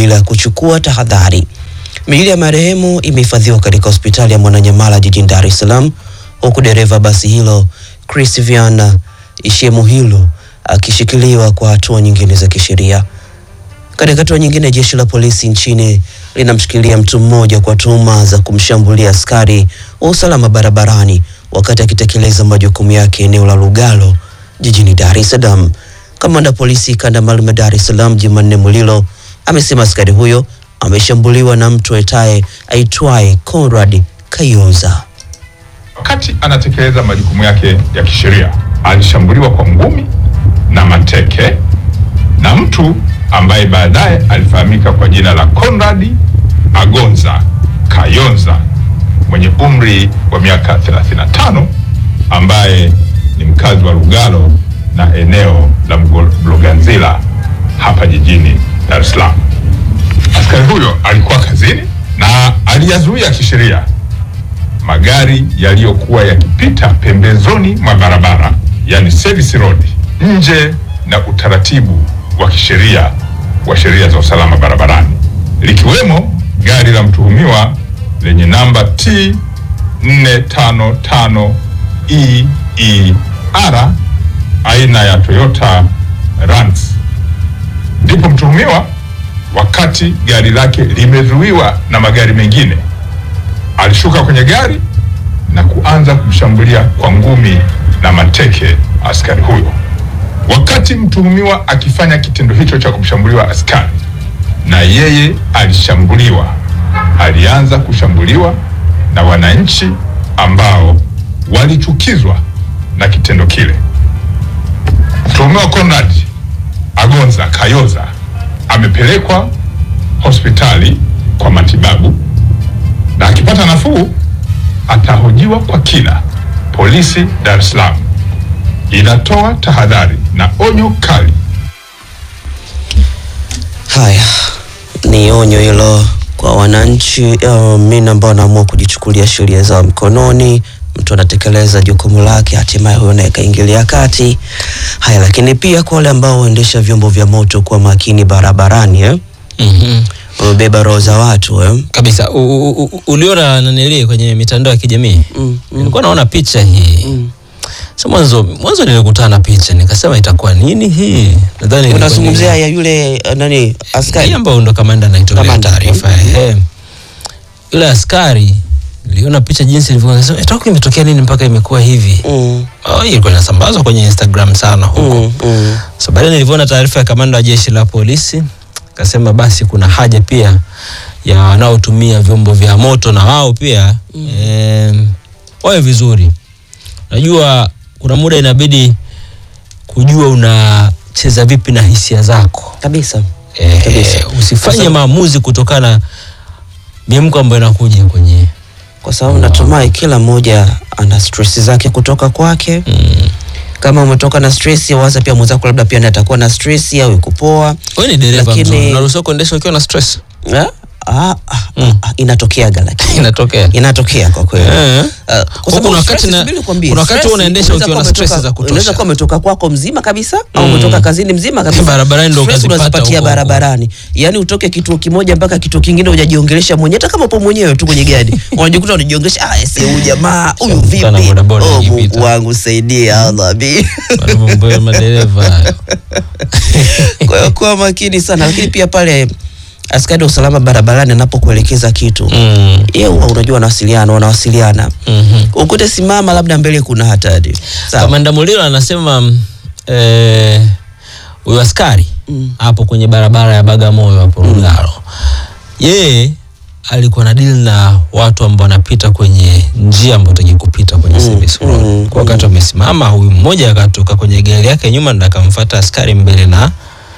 bila kuchukua tahadhari. Miili ya marehemu imehifadhiwa katika hospitali ya Mwananyamala jijini Dar es Salaam, huku dereva basi hilo Christian Ishemuhilo akishikiliwa kwa hatua nyingine za kisheria. Katika hatua nyingine, jeshi la polisi nchini linamshikilia mtu mmoja kwa tuhuma za kumshambulia askari wa usalama barabarani wakati akitekeleza majukumu yake eneo la Lugalo jijini Dar es Salaam. Kamanda polisi kanda maalum ya Dar es Salaam Jumanne Mulilo amesema askari huyo ameshambuliwa na mtu aitaye aitwaye Conrad Kayoza. Wakati anatekeleza majukumu yake ya kisheria alishambuliwa kwa ngumi na mateke na mtu ambaye baadaye alifahamika kwa jina la Conrad Agonza Kayonza mwenye umri wa miaka 35 ambaye ni mkazi wa Lugalo na eneo la Mloganzila hapa jijini Dar es Salaam. Askari huyo alikuwa kazini na aliyazuia kisheria magari yaliyokuwa yakipita pembezoni mwa barabara, yani service road, nje na utaratibu wa kisheria wa sheria za usalama barabarani, likiwemo gari la mtuhumiwa lenye namba T 455 EER aina ya Toyota Rants. Ndipo mtuhumiwa wakati gari lake limezuiwa na magari mengine alishuka kwenye gari na kuanza kumshambulia kwa ngumi na mateke askari huyo. Wakati mtuhumiwa akifanya kitendo hicho cha kumshambuliwa askari, na yeye alishambuliwa, alianza kushambuliwa na wananchi ambao walichukizwa na kitendo kile. Mtuhumiwa Conrad Agonza Kayoza amepelekwa hospitali kwa matibabu na akipata nafuu atahojiwa kwa kina. Polisi Dar es Salaam inatoa tahadhari na onyo kali. Haya ni onyo hilo kwa wananchi uh, mimi ambao wanaamua kujichukulia sheria zao mkononi. Mtu anatekeleza jukumu lake, hatimaye huyo naye kaingilia kati. Haya, lakini pia kwa wale ambao huendesha vyombo vya moto, kuwa makini barabarani eh? Mhm. Umebeba roho za watu eh? kabisa U- u- u- uliona nanili kwenye mitandao ya kijamii Mm, mm. nilikuwa naona picha hii Mm. so mwanzo mwanzo nilikutana na picha nikasema itakuwa nini hii nadhani ilikuwa ni- Unazungumzia ya yule uh, nani hii askari ambayo ndo kamanda anaitolea Kamanda. taarifa Mhm. ehe. yule askari niliona picha jinsi ilivyokuwa nikasema itoka imetokea nini mpaka imekuwa hivi mm, oh, hii ilikuwa inasambazwa kwenye Instagram sana huko mm, mm. so baadaye nilivyoona taarifa ya kamanda wa jeshi la polisi kasema basi kuna haja pia ya wanaotumia vyombo vya moto na wao pia mm. eh, wawe vizuri najua kuna muda inabidi kujua unacheza vipi na hisia zako kabisa eh, Kabisa. usifanye Sasa- maamuzi kutokana na miemko ambayo inakuja kwenye kwa sababu natumai kila mmoja ana stress zake kutoka kwake mm. kama umetoka na stress waza pia mwenzako labda pia ndiye atakuwa na stress au kupooa wewe ni dereva Lakini- mzuri unaruhusiwa kuendesha ukiwa na stress ah, ah, ah, ah, inatokeaga lakini inatokea inatokea kwa kweli Eh. Ah, kwa Huku sababu kuna wakati stress, na- subiri nikwambie, kuna wakati stress, unaendesha unaweza ukiwa na kuwa stress umetoka- za kutosha. unaweza kuwa umetoka kwako mzima kabisa au Mm. umetoka kazini mzima kabisa Barabarani ndo Stress ukazipata unazipatia huko huko. barabarani yaani utoke kituo kimoja mpaka kituo kingine hujajiongelesha mwenyewe hata kama upo mwenyewe tu kwenye gari unajikuta unajiongelesha ah ese huyu jamaa huyu Shakutana vipi bodaboda oh ikipita. Mungu wangu saidia Allah bi Bado mambo ya madereva hayo. kwa hiyo kuwa makini sana lakini pia pale askari wa usalama barabarani anapokuelekeza kitu Mm. yeye huwa unajua wanawasiliana wanawasiliana Mhm. ukute simama labda mbele kuna hatari sawa Kamanda Mulilo anasema mm, eh, huyu askari Mm. hapo kwenye barabara ya Bagamoyo hapo Lugalo, yeye alikuwa na deal na watu ambao wanapita kwenye njia ambayo utaki kupita kwenye service road. mm, Kwa wakati wamesimama, huyu mmoja akatoka kwenye gari yake nyuma, ndo akamfuata askari mbele na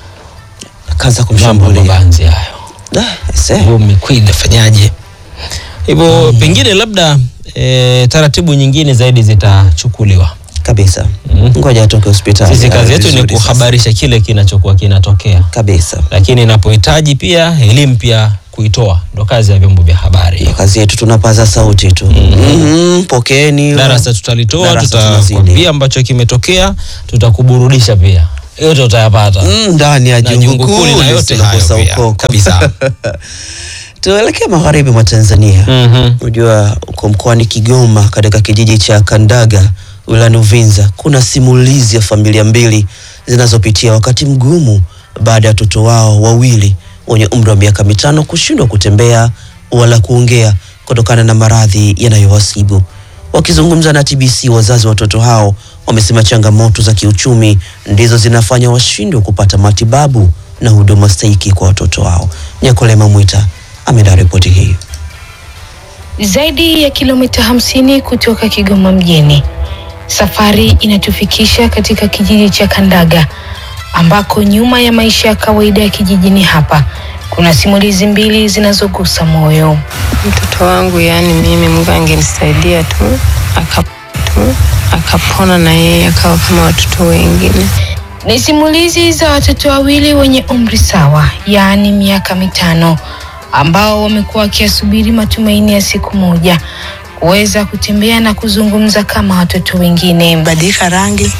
kaza mambo kumshambulia mabanzi hayo. Da, ese. Huyo mikwili fanyaje? Hivyo pengine labda e, taratibu nyingine zaidi zitachukuliwa. kabisa Mm. ngoja atoke hospitali Sisi kazi awe yetu ni vizuri sasa. kuhabarisha kile kinachokuwa kinatokea, kabisa lakini inapohitaji pia elimu pia kuitoa, ndo kazi ya vyombo vya habari. Ndio kazi yetu tunapaza sauti tu Mhm, pokeeni Darasa tutalitoa, Darasa tunazidi. tutakwambia ambacho kimetokea, tutakuburudisha pia yote utayapata Mm, ndani ya Na jungu jungu kuu kuu lina yote hayo lisilokosa pia, ukoko kabisa. tuelekee magharibi mwa Tanzania. Mhm. Unajua uko mkoani Kigoma katika kijiji cha Kandaga wilayani Uvinza kuna simulizi ya familia mbili zinazopitia wakati mgumu baada ya watoto wao wawili wenye umri wa miaka mitano kushindwa kutembea wala kuongea kutokana na maradhi yanayowasibu. Wakizungumza na TBC, wazazi wa watoto hao wamesema changamoto za kiuchumi ndizo zinafanya washindwe kupata matibabu na huduma stahiki kwa watoto wao. Nyakolema Mwita ameandaa ripoti hii. Zaidi ya kilomita hamsini kutoka Kigoma mjini, safari inatufikisha katika kijiji cha Kandaga ambako nyuma ya maisha ya kawaida ya kijijini hapa kuna simulizi mbili zinazogusa moyo. Mtoto wangu yani mimi Mungu angenisaidia tu aka tu akapona na yeye akawa kama watoto wengine. Ni simulizi za watoto wawili wenye umri sawa, yaani miaka mitano, ambao wamekuwa wakiasubiri matumaini ya siku moja kuweza kutembea na kuzungumza kama watoto wengine. badilika rangi,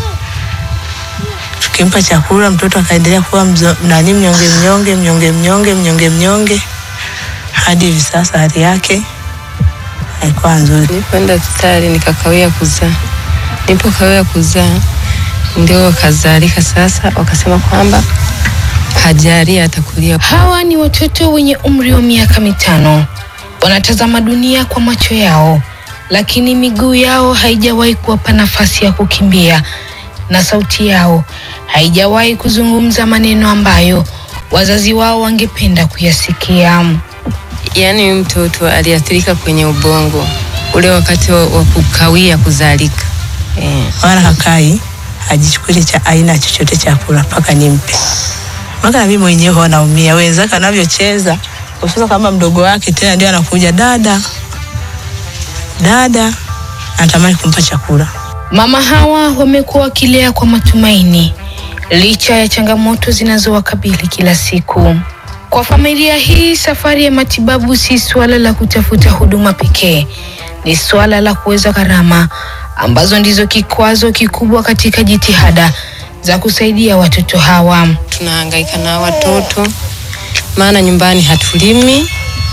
tukimpa chakula mtoto akaendelea kuwa mzo- nani mnyonge mnyonge mnyonge mnyonge mnyonge mnyonge hadi hivi sasa hali yake haikuwa nzuri. Nilipoenda hospitali nikakawia kuzaa. Nilipokawia kuzaa ndio wakazalika sasa, wakasema kwamba hajari atakulia. Hawa ni watoto wenye umri wa miaka mitano, wanatazama dunia kwa macho yao, lakini miguu yao haijawahi kuwapa nafasi ya kukimbia na sauti yao haijawahi kuzungumza maneno ambayo wazazi wao wangependa kuyasikia. Yaani huyu mtoto aliathirika kwenye ubongo ule wakati wa, wa kukawia kuzalika eh. Wala hakai hajichukuli cha aina chochote cha kula mpaka nimpe. Mpaka na mimi mwenyewe huwa naumia, wenzake anavyocheza kucheza kama mdogo wake, tena ndio anakuja dada dada, anatamani kumpa chakula. Mama hawa wamekuwa wakilea kwa matumaini licha ya changamoto zinazowakabili kila siku. Kwa familia hii, safari ya matibabu si suala la kutafuta huduma pekee, ni suala la kuweza gharama ambazo ndizo kikwazo kikubwa katika jitihada za kusaidia watoto hawa. tunahangaika na watoto, maana nyumbani hatulimi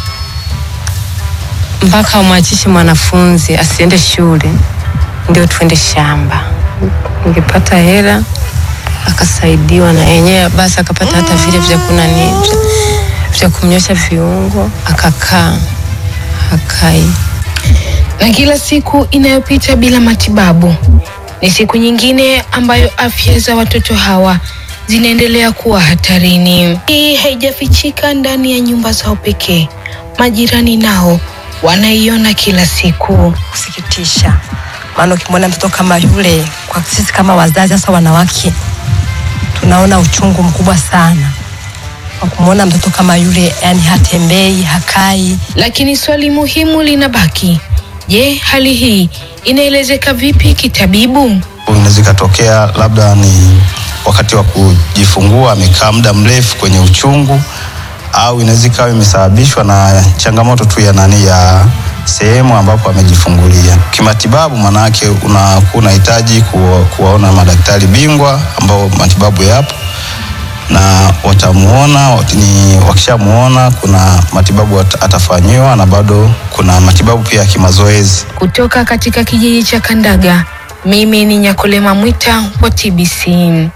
mpaka umwachishe mwanafunzi asiende shule ndio tuende shamba. Ningepata hela akasaidiwa na yenyewe, basi akapata hata vile vya kunani vya- vya kumnyosha viungo, akakaa hakai. na kila siku inayopita bila matibabu ni siku nyingine ambayo afya za watoto hawa zinaendelea kuwa hatarini. Hii haijafichika ndani ya nyumba zao pekee, majirani nao wanaiona kila siku. kusikitisha, maana ukimwona mtoto kama yule, kwa sisi kama wazazi, hasa wanawake, tunaona uchungu mkubwa sana kwa kumwona mtoto kama yule, yani hatembei, hakai, Lakini swali muhimu linabaki, je, hali hii inaelezeka vipi kitabibu? inaweza ikatokea labda ni wakati wa kujifungua amekaa muda mrefu kwenye uchungu, au inaweza ikawa imesababishwa na changamoto tu ya nani ya sehemu ambapo amejifungulia. Kimatibabu, maanake unakuwa unahitaji kuwa, kuwaona madaktari bingwa ambao matibabu yapo na watamuona ni wakishamuona, kuna matibabu at- atafanyiwa na bado kuna matibabu pia ya kimazoezi. Kutoka katika kijiji cha Kandaga, mimi ni Nyakolema Mwita wa TBC.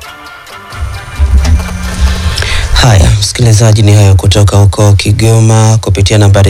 Haya, msikilizaji, ni hayo kutoka huko Kigoma kupitia nambari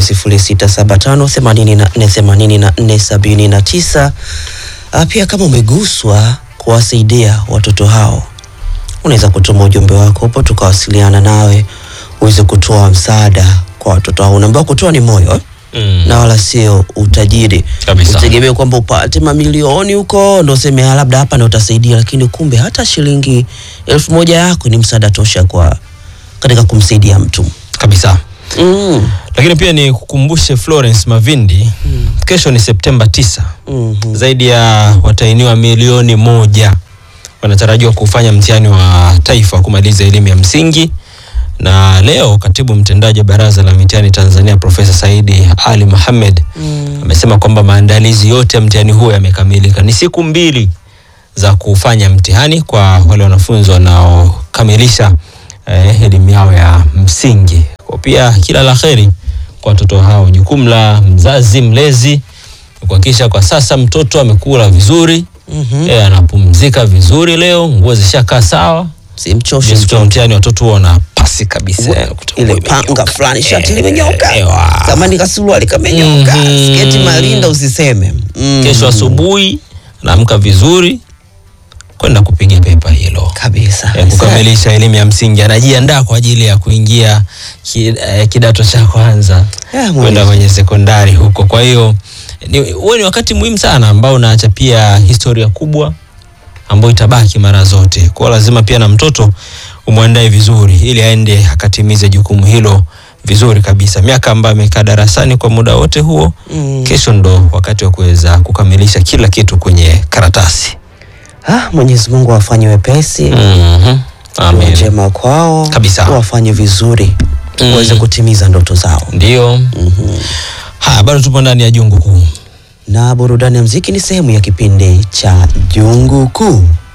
0675848479. Ah, Pia kama umeguswa kuwasaidia watoto hao, unaweza kutuma ujumbe wako hapo, tukawasiliana nawe uweze kutoa msaada kwa watoto hao. Unaambiwa kutoa ni moyo eh? Mm. na wala sio utajiri. Kabisa. Utegemee kwamba upate mamilioni huko ndo useme "Ah, labda hapa ndo utasaidia, lakini kumbe hata shilingi elfu moja yako ni msaada tosha kwa katika kumsaidia mtu kabisa mm. lakini pia ni kukumbushe Florence Mavindi kesho ni Septemba tisa Mhm. zaidi ya watainiwa milioni moja wanatarajiwa kufanya mtihani wa taifa wa kumaliza elimu ya msingi na leo katibu mtendaji wa baraza la mitihani Tanzania Profesa Saidi Ali Mohamed amesema kwamba maandalizi yote ya mtihani huo yamekamilika. Ni siku mbili za kufanya mtihani kwa wale wanafunzi wanaokamilisha eh, elimu yao ya msingi. Kwa pia kila la heri kwa watoto hao. Jukumu la mzazi mlezi ni kuhakikisha kwa sasa mtoto amekula vizuri Mhm. eh, anapumzika vizuri leo, nguo zishakaa sawa. Simchoshe Siku ya mtoto. mtihani watoto huwa wana pasi kabisa, yani kuta- ile nguo panga imenyooka. fulani shati Eh, limenyoka ewa. kama ni kasuruali kamenyoka Mhm. sketi marinda usiseme Mm. Kesho asubuhi naamka vizuri kwenda kupiga pepa hilo kabisa ya kukamilisha elimu ya msingi, anajiandaa kwa ajili ya kuingia ki, eh, kidato cha kwanza Eh, kwenda Mwenyezi. kwenye sekondari huko. Kwa hiyo ni- huo ni wakati muhimu sana ambao unaacha pia historia kubwa ambayo itabaki mara zote. Kwa hiyo lazima pia na mtoto umwandae vizuri ili aende akatimize jukumu hilo vizuri kabisa. Miaka ambayo amekaa darasani kwa muda wote huo, Mm. kesho ndo wakati wa kuweza kukamilisha kila kitu kwenye karatasi. ah, Mwenyezi Mungu awafanye wepesi Mhm. Dua Amen. njema kwao Kabisa. wafanye vizuri Mm. waweze kutimiza ndoto zao Ndio. Haya, bado tupo ndani ya jungu kuu. na burudani ya mziki ni sehemu ya kipindi cha jungu kuu